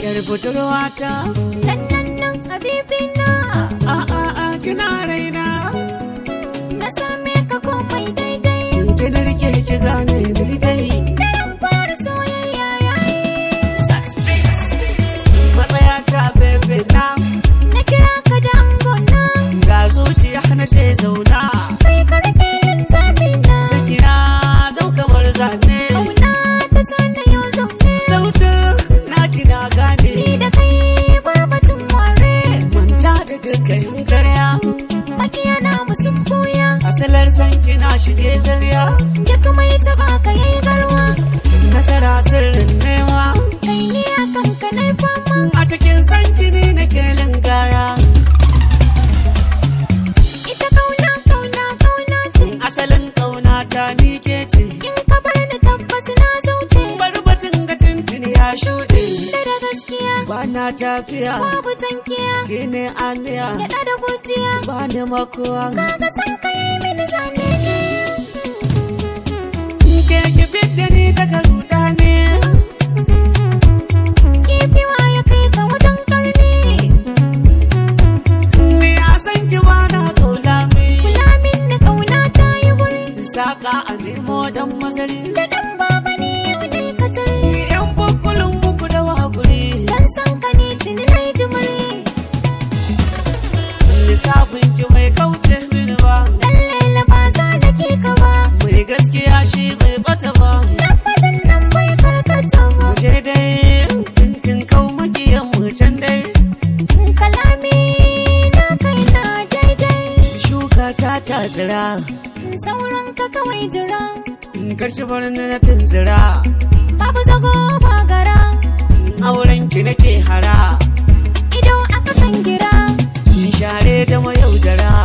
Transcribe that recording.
yar budurwata nan nan nan habibina a a a kina raina na same ka komai daidai ki da rike ki gane ni dai daren fara soyayya yayi matsaya ta bebe na na kira ka da angona ga zuciya na ce zauna kai ka rike linzami na sakina zau kamar zane kauna ta sana yau zaune sautin na kina gane ni da kai barbatin ware manta da dukkan karya makiya na sun buya asalar san kina shige zarya duk mai taba ka yayi garwa nasara sirrin nema kai ni akan ka nai fama a cikin san kini na kelin gaya ita kauna kauna kauna ce asalin kauna ta ni ke ce in ka bar ni tabbas na zauce bari batun ga tuntuni ya shuɗe da da gaskiya ba na tafiya babu tankiya ke ne aliya gyaɗa da gujiya ba ni makuwa kaga san ka yi mini zane ke ki fidda ni daga ruɗa ne kifiwa ya kai ka wajen karni ni a san ki ba na kaula mi kula min da kauna ta yi wuri saka a nemo dan mazari da dan baba ne yau ne ka tare yan bukulun muku da wakuri dan san ka ne tuni na yi jimiri lissafin ki mai kauce mini ba dan lela ba za da ke ka ba mai gaskiya shi bai bata ba lafazin nan bai karkata ba je dai tintin kau makiyan mu can dai kalami na kai na daidai shuka ta ta tsira sauran ka kawai jira karshe barin na tunzira babu zago ba gara auren ki nake hara ido aka san gira share da mayaudara